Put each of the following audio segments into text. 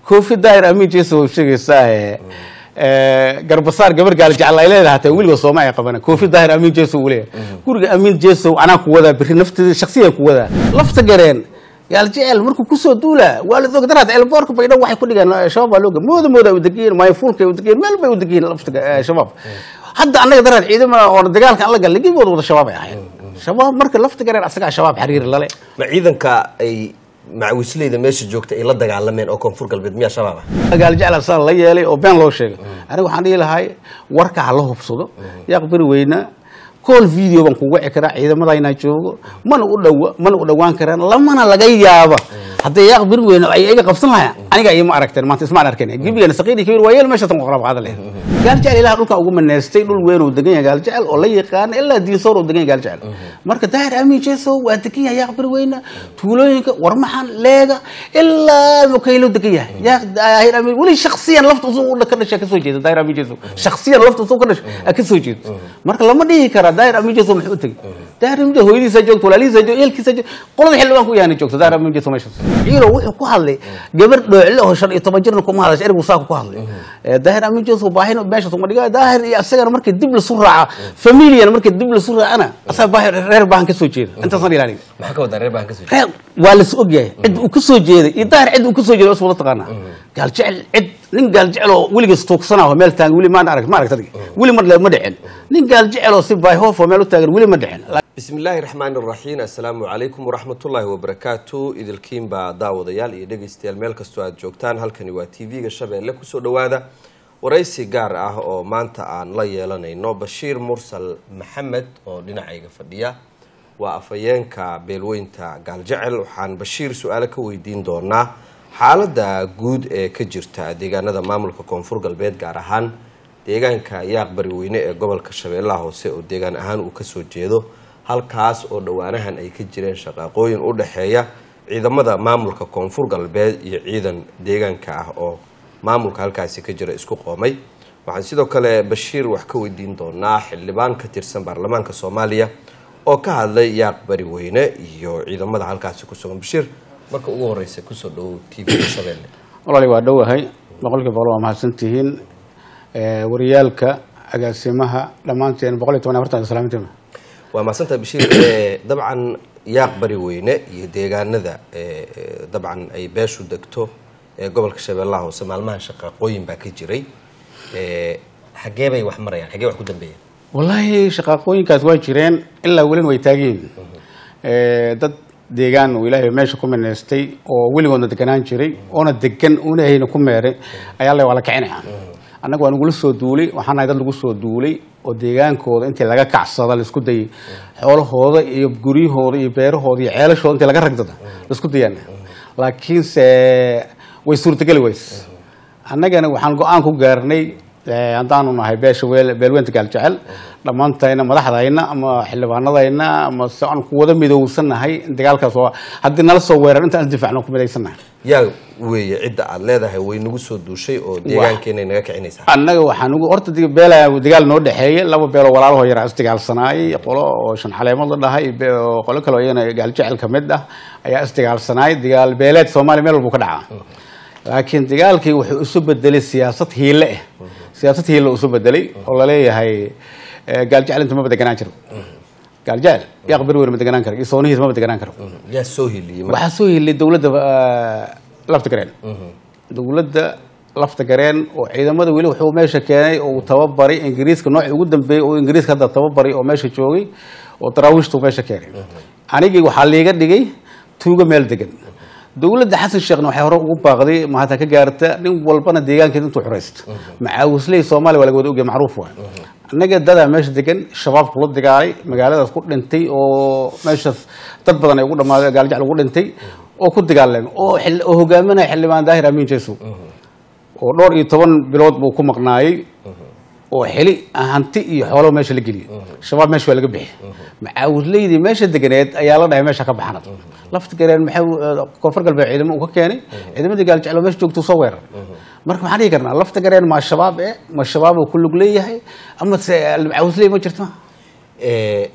koofi daahir amiin jeeso sheegaysaa garbasaar gabar gaal jecel ay leedahay hataa weliga sooma ay qabana koofi daahir amiin jeeso uu leeyahay guriga amiin jeeso anaa ku wadaa berri nafteeda shaksiyan ku wadaa lafta gareen gaal jecel markuu kusoo duula waa la og daraad elboorka baydho waxay ku dhigaan shabaab baa looga mooda mooda u degiyin mayfuulka u degiyin meel bay u degiyin lafta shabaab hadda annaga daraad ciidamada oo dagaalka aan la galnay gigooda wada shabaab ay ahayn shabaab marka lafta gareen asagaa shabaab xiriir lale ma ciidanka ay macawisleyda meesha joogta ay la dagaalameen oo koonfur galbeed miyaa shabaab ah gaal jecel saan la yeelay oo been loo sheegay aniga waxaan dhihi lahay warka ha la hubsado yaaq beri weyna call video baan kugu wici karaa ciidamadayna joogo mana u dhowa mana u dhowaan karaan lamana laga yaaba haddii yaaq beri weyne ay iga qabsan lahaa aniga ima aragteen maanta ismaan arkayn gibigan saqiiri kabir waa yeel meesha tan qoqrab qaada leh gaal jecel ilaha dhulkan ugu maneestay dhul weyn uu degan yahay gaal jecel oo la yaqaan ilaa diisoor uu degan yahay gaal jecel marka daahir amiin jeeso waa degan yahay yaaq beri weyne tuulooyinka warmaxan leega ilaa mukaylo degan yahay yaaq daahir amiin weli shaksiyan lafta usuu ka dhashay ka soo jeeda daahir amiin jeeso shaksiyan lafta usuu ka dhashay ka soo jeeda marka lama dhihi kara daahir amiin jeeso muxuu u tegay daahir amiin jeeso hooyadiisa joogto walaalihiisa joogto eelkiisa joogto qolada xildhibaan ku yaana joogto daahir amiin jeeso meeshaas ciilo wuxuu ku hadlay gabar dhoocle oo shan iyo toban jirna kuma hadashay ergu saaka ku hadlay daahir amiin jeeso baahin meeshaas uma dhigaa daahir iyo asagana markii dib lasu raaca familiyan markii dib lasu raacana asaga baahir reer baahan ka soo jeeda intaasaan ilaalin maxaa ka wadaa reer baan ka soo reer waa las ogyahay cid uu ka soo jeeday iyo daahir cid uu ka soo jeeday is wada taqaanaa gaal jecel cid nin gaal jecel oo weligiis tuugsanaa meel taagan weli maan arag ma aragta weli mar ma dhicin nin gaal jecel oo si baayhoof oo meel u taagan weli ma dhicin bismi illaahi raxmaan iraxiim assalaamu calaykum waraxmatullaahi wabarakaatu idilkiinbaa daawadayaal iyo dhegeystayaal meel kastoo aad joogtaan halkani waa t v-ga shabeelle kusoo dhowaada waraysi gaar ah oo maanta aan la yeelanayno bashiir mursal maxamed oo dhinacayga fadhiya waa afhayeenka beelweynta gaaljecel waxaan bashiir su-aalo ka weydiin doonaa xaaladda guud ee ka jirta deegaanada maamulka koonfur galbeed gaar ahaan deegaanka yaaq bariweyne ee gobolka shabeellaha hoose oo deegaan ahaan uu kasoo jeedo halkaas oo dhowaanahan ay ka jireen shaqaaqooyin u dhexeeya ciidamada maamulka koonfur galbeed iyo ciidan deegaanka ah oo maamulka halkaasi ka jira isku qoomay waxaan sidoo kale bashiir wax ka weydiin doonaa xildhibaan ka tirsan baarlamaanka soomaaliya oo ka hadlay yaaq bariweyne iyo ciidamada halkaasi ku sugan bashiir marka ugu horeysa kusoo dhowow t v shabeelle walaali waa dhowahay boqolkiiba boqol waa mahadsantihiin wariyaalka agaasimaha dhammaanteen boqol iyo toban afartan salaamintima waa mahadsantaha bashiir dabcan yaaq bariweyne iyo deegaanada dabcan ay beeshu degto ee gobolka shabeellaha hoose maalmahan shaqaaqooyin baa ka jiray xagee bay wax marayaan xagee wax ku dambeeyeen wallaahi shaqaaqooyinkaas waa jireen ilaa welina way taageen dad deegaan uu ilaahay meesha ku mineystay oo weligoodna deganaan jiray oona degan una hayna ku meeray ayaa le waa la kicinaya annaga waa nagula soo duulay waxaan nahay dad lagu soo duulay oo deegaankooda intii laga kacsada laisku dayay xoolahooda iyo guryahooda iyo beerahooda iyo ceelashooda intii laga ragdada laisku dayaan laakiinse way suurtageli weys annagana waxaan go-aan ku gaarnay haddaanu nahay beesha beelweynta gaaljecel dhammaantayna madaxdayna ama xildhibaanadayna ama se aan ku wada midowsanahay dagaalkaas waa haddii nala soo weerar intaan isdifacno ku midaysannahay yaa weeye cidda aad leedahay way nagu soo duushay oo deegaankeenay naga kicinaysaa annaga waxaan ugu horta beela dagaal noo dhexeeyey laba beeloo walaalahoo yaraa isdagaalsanaayey qolo oo shan caleemood la dhahay qolo kale oo iyana gaaljecel ka mid ah ayaa isdagaalsanaayay dagaal beeleed soomaaliya meel walbu ka dhacaa laakiin dagaalkii wuxuu isu bedelay siyaasad hiile ah siyaasad hiile isu bedelay oo laleeyahay gaaljecel inta maba deganaan jiro gaaljecel yaaq beri ma deganaan karo iyo soonihiis maba deganaan karo yaa soo heliyey marka waxaa soo heliyay dowladda lafta gareen dowladda lafta gareen oo ciidamada weli wuxuu meesha keenay oo uu tababaray ingiriiska noocii ugu dambeeyey oo ingiriiska hadda tababaray oo meesha joogay oo daraawiishtu meesha keenay anigii waxaa liiga dhigay tuugo meel degan dowladda xasan sheekhna waxay hore ugu baaqday mahadta ka gaarta nin walbana deegaankeeda intuu xuraysto macaawisley soomaaliya waa laga wada ogyahay macruuf waay annaga dadaa meesha degan shabaabku la dagaalay magaaladaas ku dhintay oo meeshaas dad badan ay ugu dhamaaday gaaljecel ugu dhintay oo ku dagaaleen oo oo hogaaminaya xildhibaan daahir amiin jeesow oo dhowr iyo toban bilood buu ku maqnaayey oo xili hanti iyo xoolo meesha la geliyay shabaab meesha waa laga bixi macaawisleydii meesha deganeed ayaa la dhahay meesha ka baxnad lafta gareen maxay koonfur galbeed ciidamo uu ka keenay ciidamadii gaaljeclo meesha joogtuu soo weerar marka maxaan dhihi karnaa lafta gareen ma shabaab e ma shabaab uu ku lug leeyahay ama se macaawisley ma jirto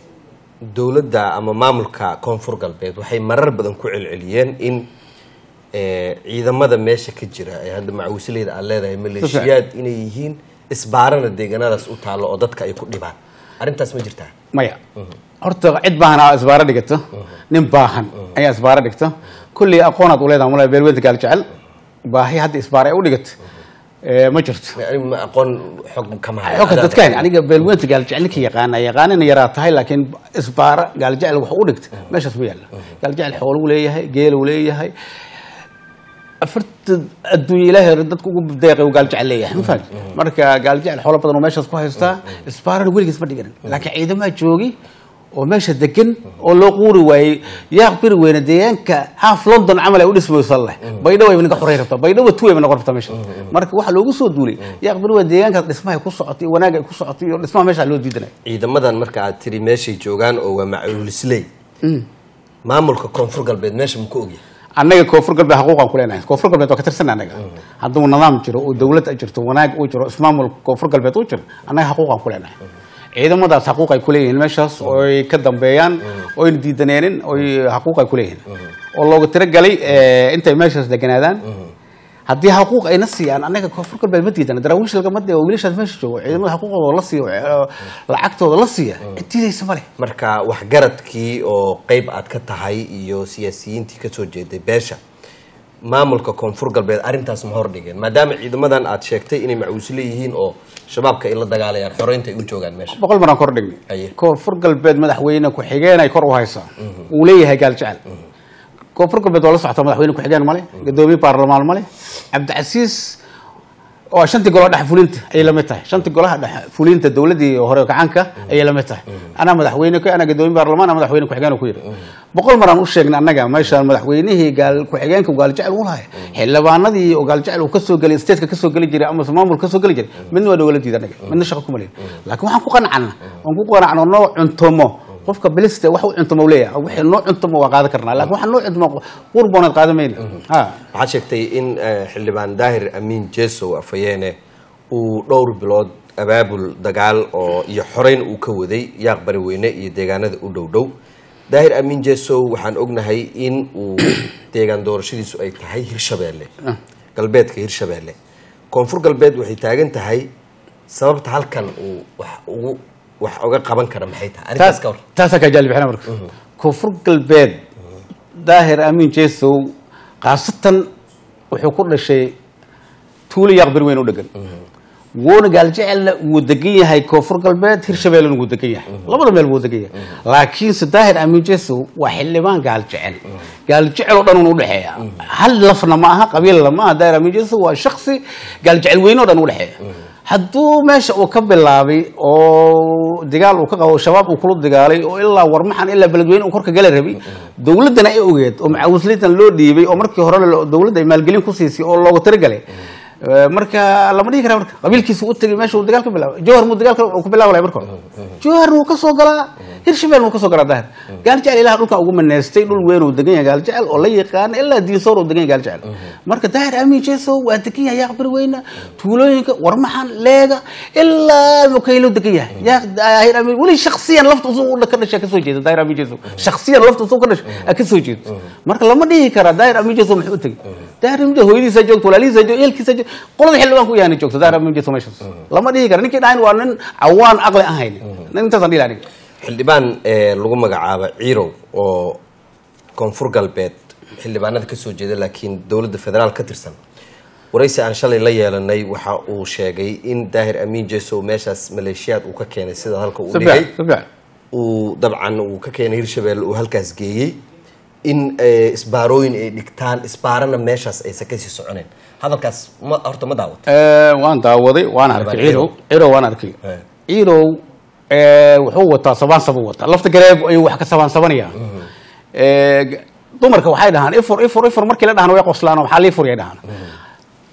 dowladda ama maamulka koonfur galbeed waxay marar badan ku celceliyeen in ee, ciidamada meesha ka jira ee hadda macawisleyda aad leedahay maleeshiyaad inay yihiin isbaarana deegaanadaas u taallo oo dadka ay ku dhibaan arrintaas ma jirtaa maya horta cid baahan aa isbaaro dhigato nin baahan ayaa isbaaro dhigto kullii aqoonaad u leedahay mala beelweynta gaal jecel baahi hadda isbaaro ay u dhigato ee, ma jirto anigu ma aqoon xog kama hayo. xogka dadkaan aniga beelweynta gaaljecel ninka yaqaana yaqaanina yaraa tahay laakiin isbaara gaaljecel wax u dhigta meeshaas ma yaalla gaaljecel xooluu leeyahay geeluu leeyahay afarta adduunya ilaahay dadka ugu deeqay uu gaaljecel leeyahay ma fahamti marka gaaljecel xoolo badan oo meeshaas ku haystaa isbaarana weligiis ma dhiganin laakiin ciidamaha joogi oo meesha degan oo loo quuri waayey yaaq biri weyne deegaanka half london camal ay u dhismaysan leh baydhabo ay naga xoray rabtaa baydhabo two ay noqon rabtaa meesha marka waxaa loogu soo duulay yaaq biri weyne deegaankaas dhismaha ku socotay wanaag ay ku socotay iyo dhismaha meesha loo diidanay ciidamadan marka aad tiri meeshay joogaan oo waa macawisley maamulka koonfur galbeed meesha ma ku ogyahay annaga koonfur galbeed xaquuqan ku leenahay koonfur galbeed waa ka tirsan annaga hadduu nidaam jiro oo dawlad ay jirto wanaag uu jiro ismaamul koonfur galbeed uu jiro annaga xaquuqan ku leenahay ciidamadaas xaquuq ay ku leeyihiin meeshaas oo ay ka dambeeyaan oo ayna diidaneenin oo ay xaquuq ay ku leeyihiin oo looga tiragalay eh, intay meeshaas deganaadaan haddii xaquuq ayna siiyaan annaga koonfur galbeed ma diidana daraawiish lagama dee oo wiilashaas meesha joogo ciidamada xaquuqdooda la siiyo eh, lacagtooda la siiya cid diidaysa ma leh marka waxgaradkii oo qeyb aad ka tahay iyo siyaasiyiintii kasoo jeeday beesha maamulka koonfur galbeed arrintaas ma hordhigeen maadaama ciidamadan aad sheegtay inay macawisle yihiin oo shabaabka ay la dagaalayaan xoreynta ay u joogaan meesha boqol maraan kor dhignay Aye. koonfur galbeed madaxweyne ku-xigeen ay kor u haysaa uu leeyahay gaal jecel koonfur galbeed waa la socotaa madaxweyne ku-xigeen male gadoomiye baarlamaan male cabdicasiis oo shantii golaha dhex fulinta ayay la mid tahay shantii golaha dhex fulinta dowladii hore gacanka ayay la mid tahay anaa madaxweyne ku anaa gadoomiye baarlamaan anaa madaxweyne ku-xigeen ku yidhi boqol maraan u sheegnay annaga meeshaan madaxweynihii gaal ku-xigeenka uu gaal jecel u lahay xildhibaanadii oo gaal jecel uu kasoo gelay stateska kasoo geli jiray ama maamul kasoo geli jiray midna waa dowladdiida annaga midna shaqo kuma lehin laakiin waxaan ku qanacana waan ku qanacno noo cuntomo qofka biliste wax u cuntomo uu leeyahay wixii noo cuntomo waa qaadan karnaa laakiin waxaan noo cuntomo qurboonaad qaadan mayna ha waxaad sheegtay in eh, xildhibaan daahir amiin jesow afayeene uu dhowr bilood abaabul dagaal oo iyo xoreyn uu ka waday yaaq bari weyne iyo deegaanada u dhow dhow daahir amiin jesow waxaan ognahay in uu deegaan doorashadiisu ay tahay hirshabeelle galbeedka hirshabeelle koonfur galbeed waxay taagan tahay sababta halkan uu wax ugu wax uga qaban kara maxay tahay arrintaas ka hor taasaa kaa jaalibixina marka koonfur galbeed daahir amiin jesow khaasatan wuxuu ku dhashay tuulo yaaq beri weyn u dhegan wuuna gaaljecelna wuu degan yahay koonfur galbeed hirshabeellena wuu degan yahay labada meel wuu degan yahay laakiinse daahir amiin jesow waa xildhibaan gaaljecel gaaljecel oo dhan un udhexeeya hal lafna ma aha qabiilna ma aha daahir amiin jesow waa shaksi gaaljecel weyne oo dhan udhexeeya hadduu meesha uu ka bilaabay oo dagaal uu ka qabo shabaab uu kula dagaalay oo ilaa warmaxan ilaa beledweyne uu korka gala rabay dowladdana ay ogeed oo macawislitan loo dhiibay oo markii hore la- dowladda ay maalgelin ku siisay oo looga talagalay Eh, marka lama dhihi kara marka qabiilkiisa u tegay meesha uu dagaal ka bilaabay jowhar muu dagaalka uu ka bilaabalay marka hore jowharna wuu ka soo galaa hirshabeel wuu ka soo galaa daahir gaaljecel ilaah dhulkan ugu maneystay dhul weyn uu degan yahay gaaljecel oo la yaqaana ilaa diinsoor uu degan yahay gaaljecel marka daahir amiin jesow waa degan yahay yaaq bari weyna tuulooyinka warmaxan leega ilaa mukaylo degan yahay yaaq daahir amiin weli shaksiyan lafta usuu u ka dhashay ka soo jeeda daahir amiin jesow shaksiyan lafta usuu ka dhashay ka soo jeedo marka lama dhihi kara daahir amiin jesow muxuu u tegay daahir amiin jesow hooyadiisa joogto walaalihiisa joogto ehelkiisa joogto qolada xildhibaan ku yaana joogto daahir amiin jesow meeshaas lama dhihi kara ninkii dhahayn waa nin cawaan aqli ahayn intaasaan dhihi lahaa aniga xildhibaan ee lagu magacaabo ciirow oo koonfur galbeed xildhibaanada kasoo jeeda laakiin dowladda federaal ka tirsan waraysi aan shalay la yeelanay waxa uu sheegay in daahir amiin jesow meeshaas maleeshiyaad uu ka keenay sida halka uu si dhigay fiican si fiican uu dabcan uu ka keenay hirshabelle uu halkaas geeyey in eh, isbaarooyin ay dhigtaan isbaarana meeshaas aysan kasii soconeen hadalkaas ma horta ma daawata Eh, waan daawaday waan arkay ciirow ciirow waan arkay Eh. ciirow eh, wuxuu wataa sabaansab uu wataa lafta gareeb ayuu wax ka sabaansabanaya Eh, dumarka waxay dhahaan ifur ifur ifur markii la dhahan way qoslaan oo maxaa lii furiyay dhahaan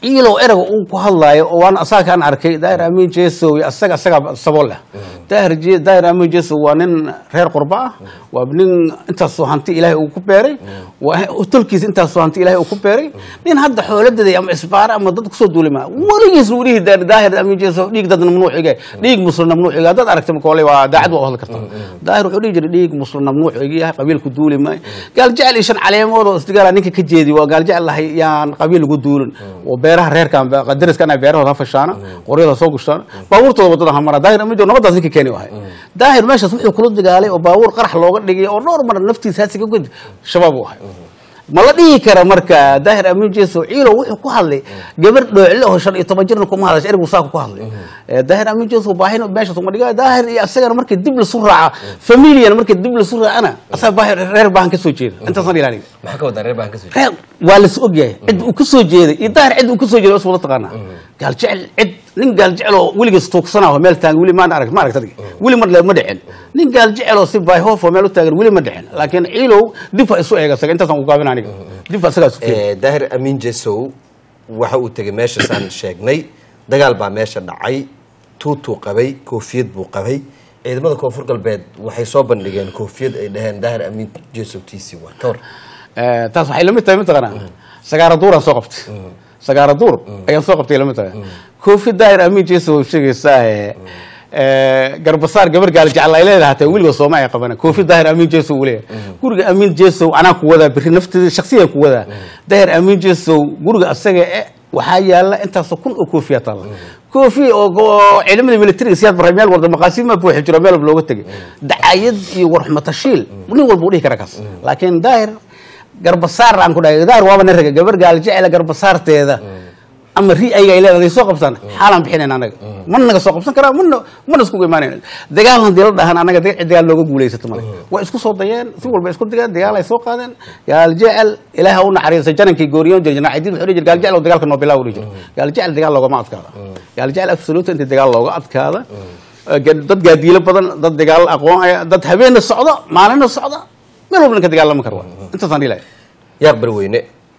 ciilow erega uu ku hadlaayo oo waan asaga kaan arkay daahir amiin jesow asaga asagaa sabool leh daahir Je- daahir amiin jesow waa nin reer qurba ah waa nin intaasoo hanti ilaahay uu ku beeray waa tolkiisa intaasoo hanti ilaahay uu ku beeray nin hadda xooladaday ama isbaara ama dad kusoo duulima weligiis welihi daahir amiin jesow dhiig dad mamnuuciga dhiig muslim mamnuuciga haddaad aragta makoole waa daacad waa u hadli kartaa daahir wuxuu dhihi jiray dhiig muslim mamnuuciga yahay qabiilku duuli maayo gaal jecel iyo shan caleemood oo isdigaala ninka ka jeedi waa gaal jecel lahay yaan qabiil lagu duulin oo beeraha reerkan qadariskan ay beerahooda ha fashaana qoryada soo gushtaan baabuurtooda wadada hamara daahir amiin jesow nabadaas ninka keeni wahay daahir meeshaas wuxuu kula dagaalay oo baabuur qarax looga dhigay oo dhowr mar naftiisa hasiga gud shabaab uu ahay ma la dhihi kara marka daahir amiin jesow ciilow wuxuu ku hadlay gabar dhoocle oo shan iyo toban jirna kuma hadasha ergu saaka ku hadlay Eh, daahir amiin jesow baahin meeshaas uma dhiga daahir iyo asagana markii dib lasu raaca familian markii dib lasu raacana asaga baahir reer baahan ka soo jeeda intaasaan ilaalin maxaa ka wadaa reer baan ka soo reer waa las ogyahay cid uu ka soo jeeday iyo daahir cid uu ka soo jeeday is wada taqaanaa gaal jecel cid nin gaal jecel oo weligiis tuugsanaa oo meel taagan weli maan arag ma aragta adiga weli mar le ma dhicin nin gaal jecel oo si baayhoof oo meel u taagan weli ma dhicin laakiin ciilow dib ha isu eega isaga intaasaan ku gaabin aniga dib ha isagaa isu fiiri Eh, daahir amiin jesow waxa uu tegay meeshasaan sheegnay dagaal baa meesha dhacay tuutuu qabay koofiyad buu qabay ciidamada koonfur galbeed waxay soo bandhigeen koofiyad ay dhaheen daahir amiin jesow tiisi waa ka war Eh, taas waxay lamid tahay mataqaanaa sagaara duuraan soo qabtay sagaara duur ayaan soo qabtay lamid tahay koofi daahir amiin jesow way sheegaysaa eh, eh, garbasaar gabar gaal jecel ay leedahay hataa weliga sooma ay qabana koofi daahir amiin jesow uu leeyahay guriga amiin jesow anaa ku wadaa berri nafteeda shaksiyan ku wadaa daahir amiin jesow guriga asaga eh waxaa yaala intaasoo kun oo koofiya taalla koofi oo oo ciidamada militariga siyaad baray meel walba maqaasiima buuxi jiro meel walba looga tegay dacayad iyo warxmatashiil nin walba u dhihi kara kaas laakiin daahir garbasaar aan ku dhahay daahir waaba nin raga gabar gaal jecela garbasaarteeda ama ri ayaga ay leedahay soo qabtaan xaalaan bixinayn anaga mana naga soo qabsan karaa mana mana iskugu imaanayn dagaal haddii la dhahan anaga dagaal dagaal looga guulaysato male waa isku soo dayeen si walba isku dageen dagaal ay soo qaadeen gaal jecel ilaah ha u naxariisay janankii gooriyoon jira janaacidiin wuxuu dhihi jira gaal jecel oo dagaalka noo bilaa u dhihi jira gaal jecel dagaal loogama adkaada gaal jecel absolute intii dagaal looga adkaada Eh, ga- dad gaadiilo badan dad dagaal aqoon ah, dad habeenna socdo maalinna socda meel walba ninka dagaalama kara waa intaasaan dhihi lahay yaaq barweyne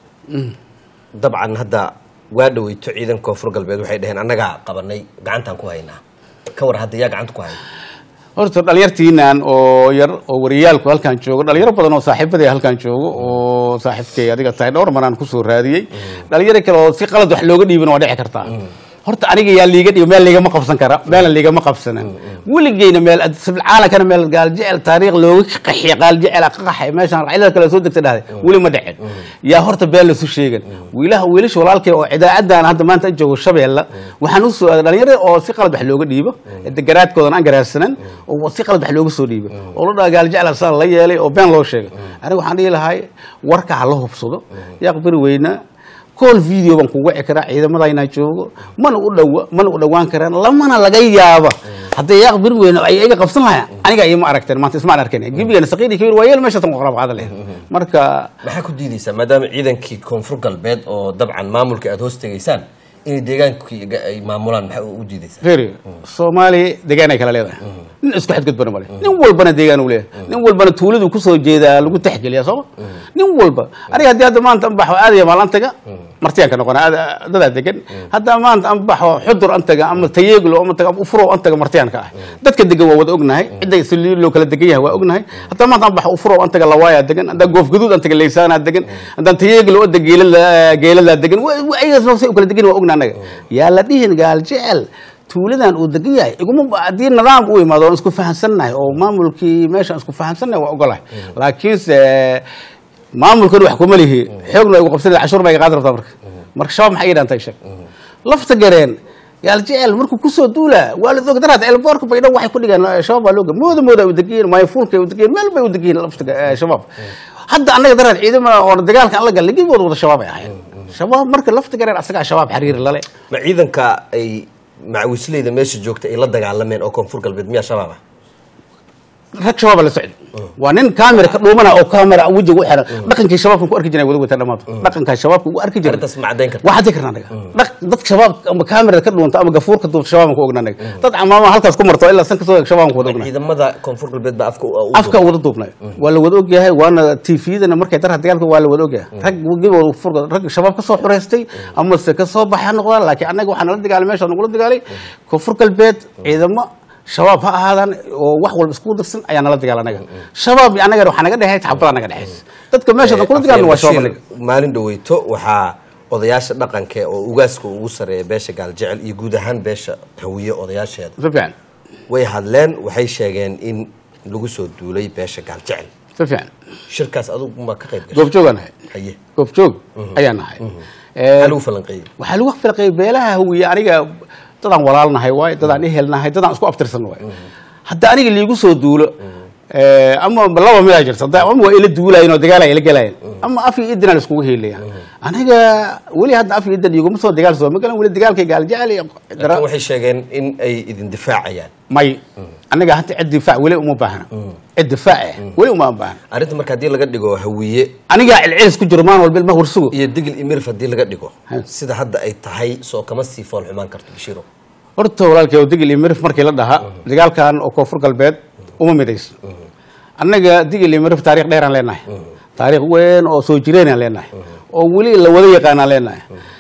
dabcan hadda waa dhaweyto ciidan koonfur galbeed waxay dhaheen annagaa qabanay gacantaan ku haynaa ka war hadda yaa gacanta ku haya horta dhalinyartiinan oo yar oo wariyaalku halkan joogo dhalinyaro badan oo saaxiibadii halkan joogo oo saaxiibkay adiga tahay dhowr maraan kusoo raadiyey dhalinyaro kale oo si qalad wax looga dhiibin waa dhici kartaa horta aniga yaa liiga dhigo meel liigama qabsan kara meelan liigama qabsanan weligeyna meel sibilcaalankana meel gaaljecel taariikh looga qaxiya gaaljecel ka qaxay meeshaan racilada kale soo degta dhahday weli ma dhicin yaa horta been lasu sheegan wiilaha wiilasha walaalkay oo idaacadan hadda maanta joogo shabeella waxaan usoo aaday dhalinyarada oo si qalad wax looga dhiibo garaadkoodan aan garaadsanan oo si qalad wax looga soo dhiibo oo la dhaha gaaljecel saa la yeelay oo been loo sheegay aniga waxaan dhihi lahay warka ha la hubsado yaaq beri weyna call video baan kugu wici karaa ciidamadayna joogo mana u dhowa mana u dhowaan karaan lamana laga yaaba haddii yaaq bir weyn ay iga qabsan lahaa aniga ima aragteen maanta ismaan arkayn gebigana saqiiri kabir waa yeel meeshatan qoqrab qaada leh marka maxaa ku diidaysaa maadaama ciidankii koonfur galbeed oo dabcan maamulka aada hoos tegaysaan inay deegaankii ay maamulaan maxaa u diidaysaa feri soomaaliya deegaan ay kala leedahay nin isku xadgudbana male nin walbana deegaan uu leeyahay nin walbana tuuladu kusoo jeedaa lagu taxgeliya sooma nin walba aniga haddii hadda maanta an baxo aadaya maalantaga martiyaan ka noqona aad- dadaa degan hadda maanta an baxo xudur an taga ama tayeeglo ama taga ama ufurow an taga martiyaan ka ah dadka degan waa wada ognahay cidda si loo kala degan yahay waa ognahay hadda maanta an baxo ufurow an taga lawaayaa degan haddaan goof gaduud an taga leysaanaa degan haddaan tayeeglo oda geelada geeladaa degan wa- wa- ayagas say u kala degan waa ogna anaga yaa la dhihin gaal jecel tuuladan uu degan yahay iguma haddii nidaam u imaado oon isku fahamsannahay oo maamulkii meeshaan isku fahamsannahay waa ogolahay laakiinse maamulkan wax kuma lihi xoogna igu qabsan cashuur baa iga qaadi rabtaa marka marka shabaab maxay ii dhaantay sheeg lafta gareen yaal jecel markuu kusoo duula waa la og daraad elboorka baydhan waxay ku dhigaan shabaab waa looga mooda mooda u degiyin mayfuulka u degiyin meel bay u degiyin lafta eh, shabaab hadda annaga daraad ciidama oo dagaalka aan la galnay gebigood wada shabaab ay ahayn shabaab marka lafta gareen asagaa shabaab xariiri lale ma ciidanka ay macawisleyda meesha joogta ay la dagaalameen oo koonfur galbeed miyaa shabaab ah rag shabaaba la socda waa nin kaamira ka dhuumana oo kaamira wejiga u xiran dhaqankii shabaabka ku arki jiray wada wata dhammaanto dhaqankaa shabaabka ugu arki jiray arrintaas ma caddayn karta waa caddi karna anaga dhaq dadka shabaab ama kaamira ka dhuunta ama gafuurka duubta shabaabka ku ogna anaga dad camaama halkaas ku marto ilaa san kasoo eeg shabaabka wada ogna ciidamada koonfur galbeed baa afka u- u- afka wada duubnay waa la wada ogyahay waana tvdana markay darha dagaalka waa la wada ogyahay rag wagibooda furga rag shabaab kasoo xureystay ama se kasoo baxay ha noqdaan laakiin annaga waxaa nala dagaalay meesha nagula dagaalay koonfur galbeed ciidamo shabaab ha ahaadaan oo wax walba isku dirsan ayaa nala dagaal anaga shabaab iyo annaga waxaa naga dhexeey xabada naga dhexeysa dadka meesha kula dagaalna waa shabaab anaga Bashir, maalin dhaweyto waxaa odayaasha dhaqanka oo ugaaska ugu sareeya beesha gaaljecel iyo guud ahaan beesha hawiye odayaasheeda si fiican way hadleen waxay sheegeen in lagu soo duulay beesha gaaljecel si fiican shirkaas adugu ma ka qayb gashay goobjoogaan nahay haye goobjoog ayaan nahay maxaa lagu falanqeeyey waxaa lagu filaqay beelaha hawiye aniga dadaan walaalnahay waay dadaan ehelnahay dadaan isku abtirsan waay hadda aniga liigu soo duulo eh, ama laba midaa jirta hadda ama waa ila duulayen oo dagaal ay ila gelayen ama af iyo idinaan iskugu heelaya aniga weli hadda af iyo idan iguma soo dagaal soo ma galan weli dagaalkay gaaljecel iyo dara- laakiin waxay sheegeen in ay idin difaacayaan may aniga hadda cid difaac weli uma baahna cid difaac eh weli uma baahna arrinta marka haddii laga dhigo hawiye anigaa cilcilis ku jiro maan walba ilma hursugo iyo digil imirf haddii laga dhigo Ha. sida hadda ay tahay soo kama sii fool xumaan karto bashiro horta walaalkay oo digil iyo mirif markii la dhahaa dagaalkan oo koonfur galbeed uma midayso annaga digil iyo mirif taariikh dheeraan leenahay taariikh weyn oo soo jireenaan leenahay oo weli la wada yaqaanaan leenahay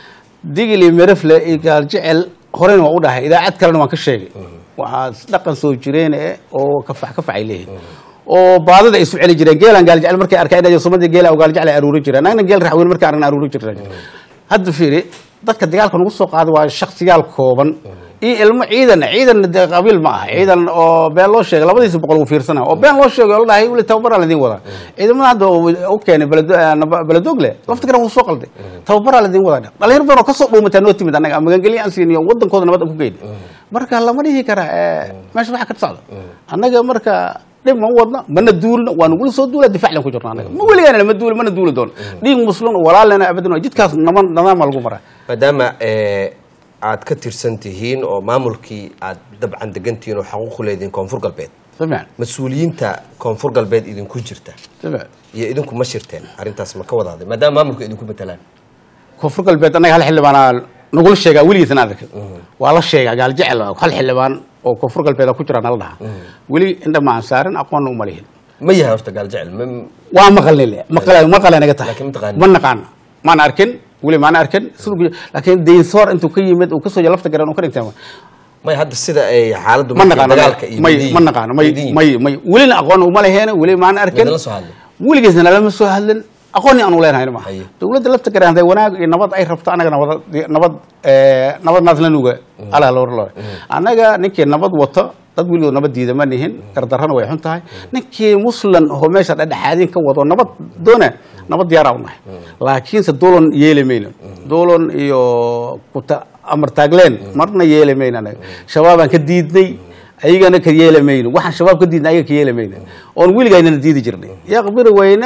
digil iyo mirifle iyo gaaljecel horena waa u dhahay idaacad kalena waan ka sheegay waxaa dhaqan soo jireen eh oo kafax kafax ay leeyihin oo baadida ay isu celi jireen geelaan gaaljecel markay arkaan inay sumadii geela oo gaaljecel ay aruuri jireen annagna geel raxweyn markay aragna aruuri jireen hadda fiiri dadka dagaalka nagu soo qaaday waa shaksiyaal kooban iyo ilmo ciidan ciidan dee qabiil ma aha ciidan oo been loo sheegay labadiisa boqol uu fiirsana oo been loo sheegay oo la dhahay weli tababaraa ladin wadaa ciidamada hadda u keenay beledo- eh, naba- beledogle lafta garan wuu soo qalday tababaraa ladin wadaa dhalinyar badan oo kasoo dhuumataa noo timid annaga magangelyo aan siiniyo wadankooda nabad aan ku geyni marka lama dhihi karaa eh, meesha waxa ka socda annaga marka dhib ma u wadna mana duulno waa nagula soo duula difaac lan ku jirna annaga ma weligaana ma duuli mana duuli doono dhiig muslim oo walaalena abadan jidkaas naman nadaama lagu maraa maadaama eh, aad ka tirsan tihiin oo maamulkii aad dabcan degan tihiin oo xaquuq u leedihiin koonfur galbeed si fiican mas-uuliyiinta koonfur galbeed idinku jirta si fiican iyo idinku ma shirteen arrintaas ma ka wadaaday maadaama maamulka idinku matalaan koonfur galbeed annaga hal xildhibaanaa nagula sheegaa weligiisana arkin waa la sheegaa gaal jecel hal xildhibaan oo koonfur galbeed ku jira nala dhaha weli indha ma aan saarin aqoonna uma lihin ma yahay horta gaaljecel ma waa maqalni le maqala maqala naga tahay Laakiin ma taqaanin. ma naqaana maan arkin weli maana arkin siduu laakiin daynsoor intuu ka yimid uu kasoo lafta garan uu ka dhigtay may hadda sida ay xaaladdu ma markay naqaano dagaalka iyo may midihii- ma naqaano may midihii- may may welina aqoon uma leheena weli maana arkin Midna la soo hadlay. weligiisna lama soo hadlin aqoonni aanu leenahay maaha Haye. dowladda lafta garan hadday wanaag iyo nabad ay rabto annaga nabad nabad eh, nabad naasla nuga alaa loo loo annaga ninkii nabad wato dad weligood nabad diida ma nihin gardarrana way xun tahay ninkii muslan oo meesha dhexdhexaadin ka wado nabad doona nabad diyaaraa u nahay laakiinse doolon yeeli mayno doolon iyo kuta amar taagleen marna yeeli mayno anaga shabaabaan ka diidnay ayagana ka yeeli mayno waxaan shabaab ka diidnay ayaga ka yeeli mayno oon weligaynana diidi jirnay yaqbiri weyna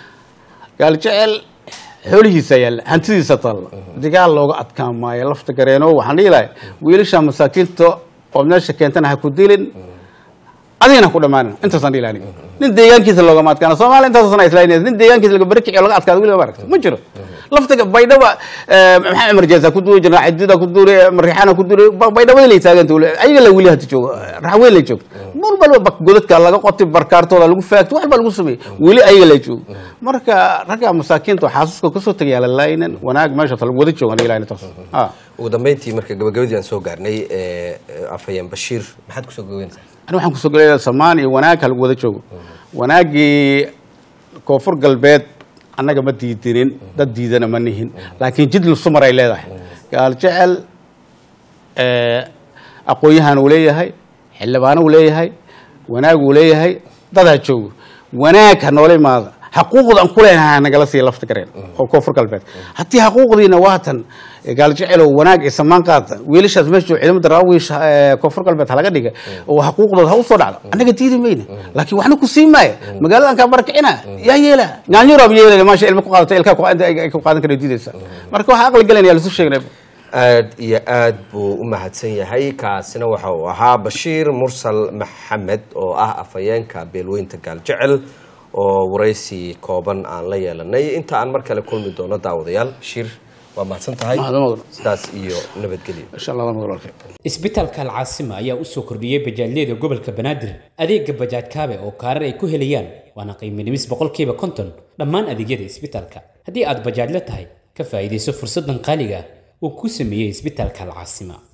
gaaljecel xoolihiisa yaalla hantidiisa taalla dagaal looga adkaan maayo lafta gareeno waxaan dhihi lahay wiilasha masaakiinta oo meesha keentana ha ku dilin adigana ha ku dhammaanin intaasaan dhihi lahay aniga. nin deegaankiisa loogama adkaana soomaaliya intaasna islaynaysa nin deegaankiisa laga barkici oo laga adkaado weliga ma aragta ma jiro lafta baydhaba eh, maxaa cumar jeesa ku duuri jirna xajida ku duuri mariixaana ku duuri ba- baydhabada lay taaganta weli ayaga la weli hada joogo raxweyn lay joogto mar balba bak godadka laga qotay barkaartooda lagu faagto wax baa lagu sameeyey weli ayaga la joogo marka ragga masaakiinta oo xaasuuska kasoo tagayaa la laaynan wanaag meesha lagu wada joogan ilahay taas ah ugu dambeyntii marka gabagabadii aan soo gaarnay eh, eh, afhayeen bashiir maxaad kusoo gabaynaysaa ani waxaan kusoo gelaya samaan iyo wanaag ha lagu wada joogo wanaaggii koonfur galbeed annaga ma diidinin dad diidana ma nihin laakiin jid lusumar ay leedahay gaal jecel eh, aqoon-yahan uu leeyahay xildhibaano uu leeyahay wanaag uu leeyahay dad ha joogo wanaag ha noola imaada xaquuqda aan ku leenahay ha nagala siiya lafta gareen oo koonfur galbeed haddii xaquuqdiina waatan gaal jecel oo wanaag iyo samaan qaata wiilashaas meesha jooga ciidamada daraawiish eh, koonfur galbeed ha laga dhiga oo xaquuqdooda ha usoo dhacdo annaga diidi mayna laakiin waxna ku sii maaya magaaladan kaa barakicina yaa yeela nyaanyuraab yeelana maasha ilma ku qaadata ilkaa ku- inta ay ku qaadan kara diidaysa marka waxaa aqli gelanaya lasu sheegnay aad iyo aad buu u mahadsan yahay kaasina waxa uu ahaa bashiir mursal maxamed oo ah afhayeenka beelweynta gaaljecel oo waraysi kooban aan la yeelanay inta aan mar kale kulmi doono daawadayaal bashiir waa mahadsan tahay Mahadsan mudan. sidaas iyo nabadgelyo insha allah waa walaalkay isbitaalka alcaasima ayaa u soo kordhiyey bajaajyada gobolka banaadir adeega bajaaj kaabe oo kaarar ay ku helayaan waana qiimo dhimis boqolkiiba konton dhammaan adeegyada isbitaalka haddii aad bajaajla tahay ka faa'iidayso fursaddan qaaliga ah uu ku sameeyey isbitaalka alcaasima